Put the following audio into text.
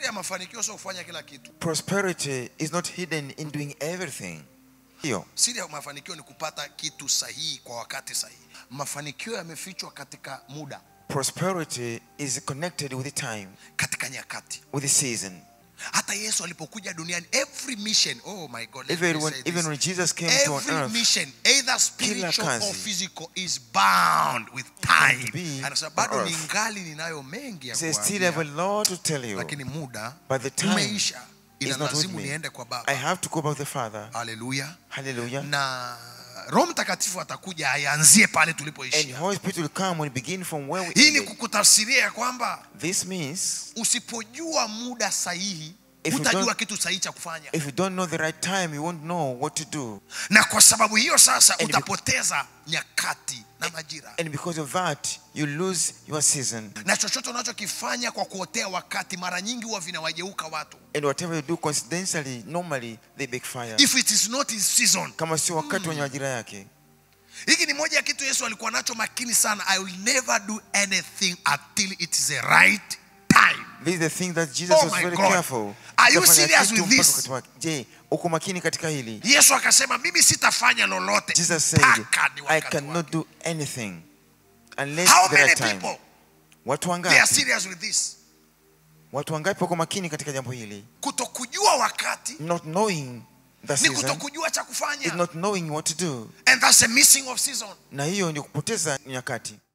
siri ya mafanikio sio kufanya kila kitu Prosperity is not hidden in doing everything. Hiyo. siri ya mafanikio ni kupata kitu sahihi kwa wakati sahihi mafanikio yamefichwa katika muda Prosperity is connected with the time, katika nyakati with the season. hata yesu alipokuja duniani every mission oh my god let me Even when, say even this. when Jesus came to on every earth, mission either spiritual kazi. or physical is bound with time to be anasema on bado earth. ningali ninayo mengi ya he says, Still have a kuwaambia, lot to tell you, lakini muda but the time umeisha is not with inalazimu me. niende kwa I baba have to go back to the Father. haleluya Hallelujah. na roho mtakatifu atakuja ayaanzie pale And tulipoishia Holy Spirit will come and begin from where we hii ni ended. kukutafsiria ya kwamba This means usipojua muda sahihi If you utajua don't- kitu sahihi cha kufanya if you don't know the right time, you won't know what to do. na kwa sababu hiyo sasa And be- utapoteza nyakati na majira And because of that, you lose your season. na chochote unachokifanya kwa kuotea wakati mara nyingi huwa vinawageuka watu And whatever you do coincidentally, normally they backfire. if it is not his season Kama sio wakati wenye majira yake. hiki ni moja ya kitu yesu alikuwa nacho makini sana i will never do anything until it is the right time This is the thing that Jesus Oh was my very God. careful. Are you Utafanya serious kitu with mpaka this? wakati wake. Je, uko makini katika hili? yesu akasema mimi sitafanya lolote Jesus said, mpaka ni I wakati cannot wake." do anything unless how the many right time. people Watu they are wangapi? serious with this Watu wangapi wako makini katika jambo hili? kutokujua wakati Not knowing the ni season kutokujua cha is kufanya not knowing what to do. and that's a missing of season Na hiyo ndio kupoteza nyakati.